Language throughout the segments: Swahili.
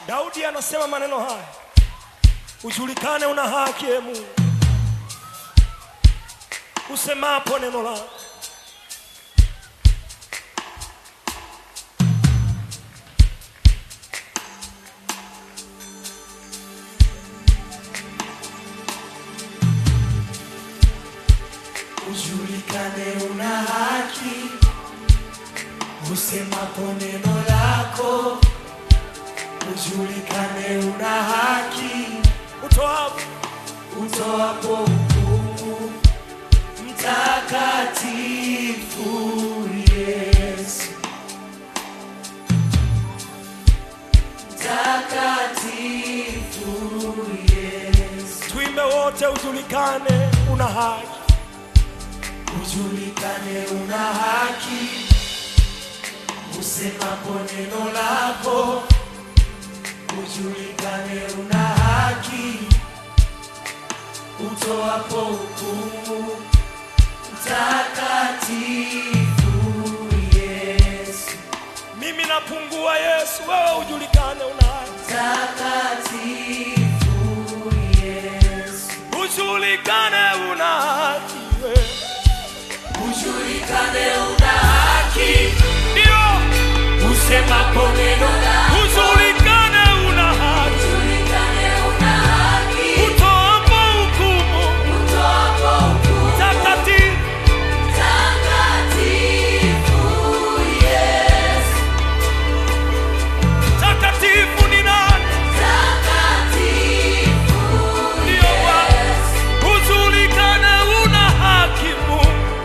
Daudi anasema maneno haya, ujulikane una haki e Mungu, usemapo neno lako. Ujulikane una haki, usemapo neno lako. Ujulikane una haki, Utoapo utoapo hukumu. Mtakatifu Yesu, mtakatifu Yesu. tuimbe wote, ujulikane una haki. Ujulikane una haki, usemapo neno lako. Ujulikane una haki, utoapo hukumu. Mtakatifu Yesu, Mimi napungua, Yesu, wewe ujulikane una haki. mtakatifu Yesu. Ujulikane una haki wewe. Ujulikane una haki, Ndio, usemapo neno lako. ujulikane una haki. Ujulikane una haki, Utoapo hukumu utoapo hukumu. takatifu Mtakatifu Yesu, takatifu ni nani? mtakatifu Ndio Bwana. Yesu. Ujulikane una haki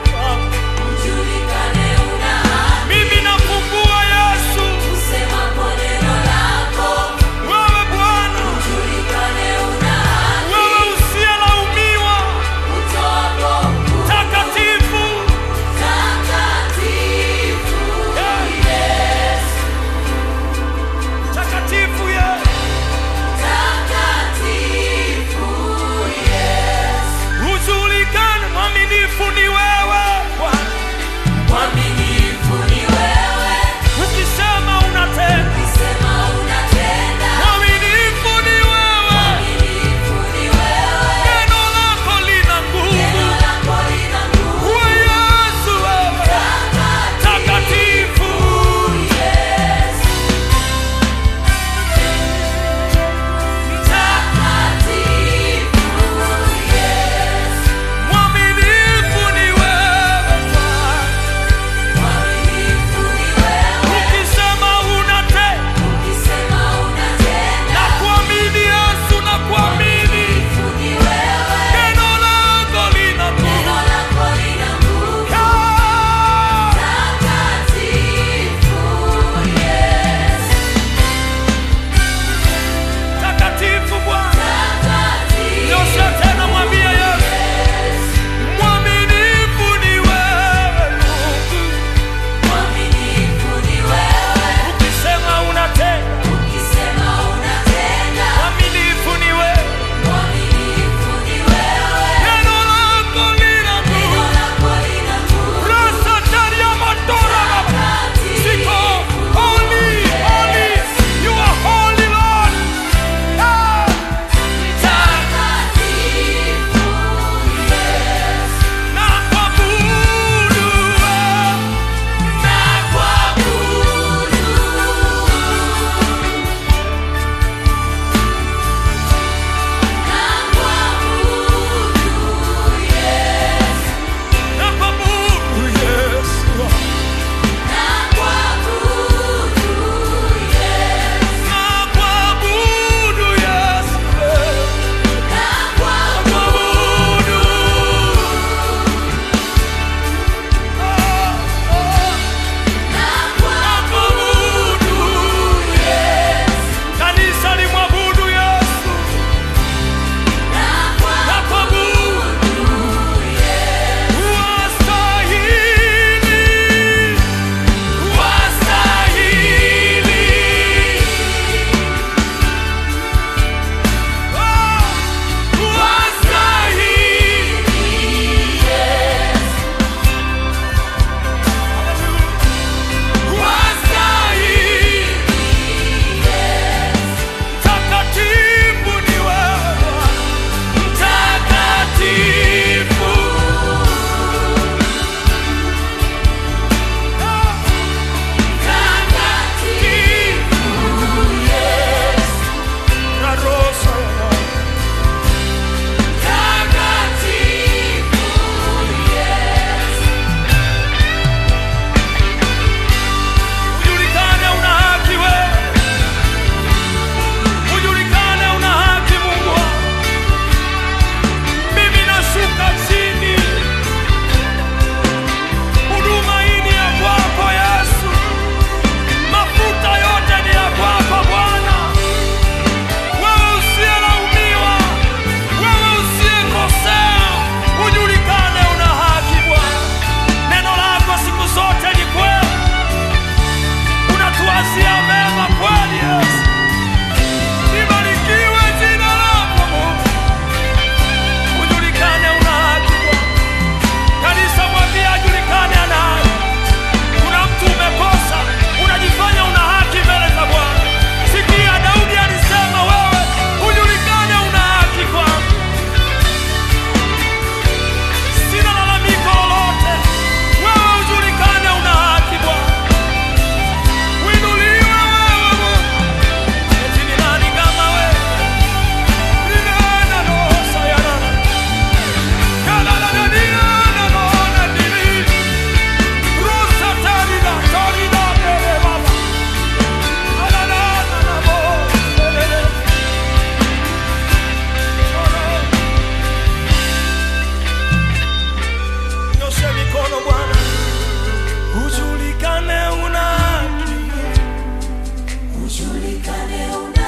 Mungu. Ujulikane una haki, Mimi napungua Yesu, usemapo ujulikane una